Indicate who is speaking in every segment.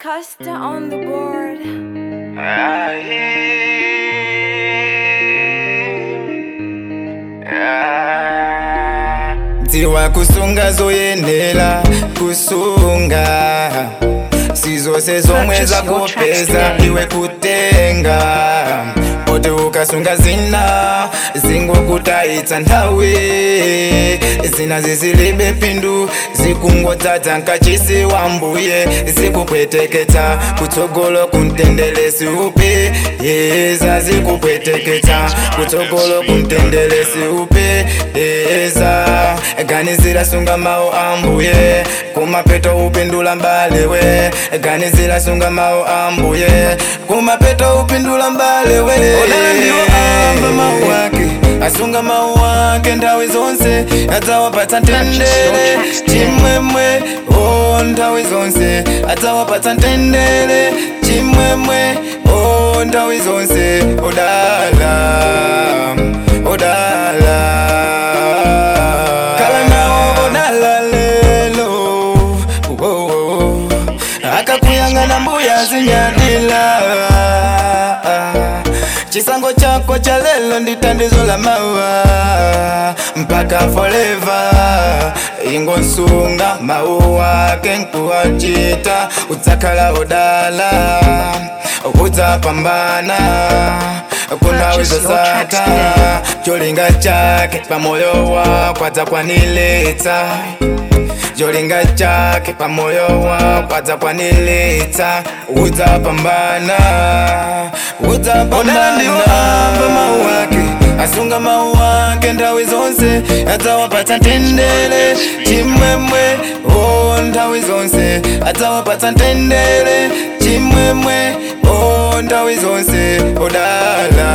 Speaker 1: Costa on the board.
Speaker 2: dziwa kusunga zoyenera kusunga sizose zomwe
Speaker 3: Purchase your
Speaker 2: zakupeza
Speaker 3: tracks today.
Speaker 2: iwe kutenga oti ukasunga zina zingokutayitsa nthawi zina zizilibe phindu zikungodzadza nkachisi wa mbuye zikupweteketsa kutsogolo kumtendelesi upe yeza zikupweteketsa kutsogolo kumtendelesi upe yeza ganizira sunga mawu a mbuye kumapeto upindula mbalewe ganizira sunga mawu a mbuye kumapeto upindula mbalewe odala ndiwo amba mawu ake asunga mawu ake nthawi zonse adzawapatsa ntendere chimwemwe o nthawi zonse adzawapatsa ntendere chimwemwe o nthawi zonse odala odala kala nawo odala lelo oh, oh, oh. akakuyang'ana mbuya zinyadila chisango chako cha lelo ndi tandizo la mawa mpaka forever ingonsunga mawu ake nkuwachita udzakhala odala udzapambana kunthawi
Speaker 3: Purchase your tracks
Speaker 2: zosata
Speaker 3: today.
Speaker 2: cholinga chake pamoyo wako adzakwaniletsa cholinga chake pamoyo wako adzakwaniletsa udzapambana udzapambana ndiwo amba mawu ake asunga mawu ake nthawi zonse adzawapatsa ntendere chimwemwe o nthawi zonse adzawapatsa ntendere chimwemwe o nthawi zonse odala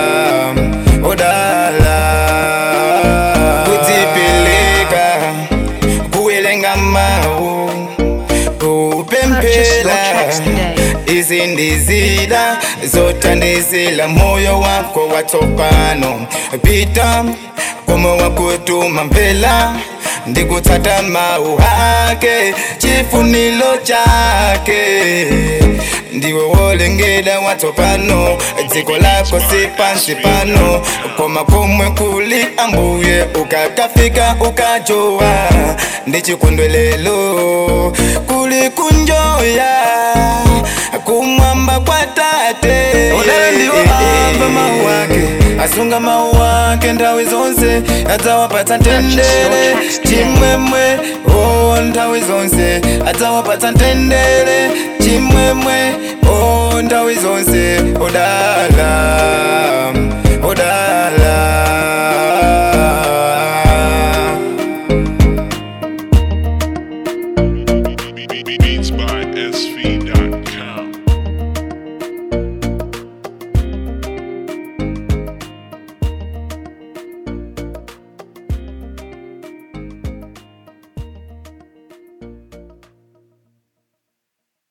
Speaker 2: odala kudzipeleka kuwelenga mawu
Speaker 3: Purchase your tracks
Speaker 2: kupemphera
Speaker 3: today.
Speaker 2: izi ndizida zothandizila moyo wako watsopano pita komwe wakutuma mphela ndikutsata mawu ake chifuniro chake ndiwe wolengeda watsopano dziko lako si pansi pano koma komwe kuli ambuye ukakafika ukajowa ndi chikondwelelo kuli kunjoya kumwamba kwa tate odala ndiwo amba mawu ake asunga mawu ake nthawi zonse adzawapatsa ntendere chimwemwe o nthawi zonse adzawapatsa ntendere chimwemwe o nthawi zonse odala odala
Speaker 4: Beats by SV.com.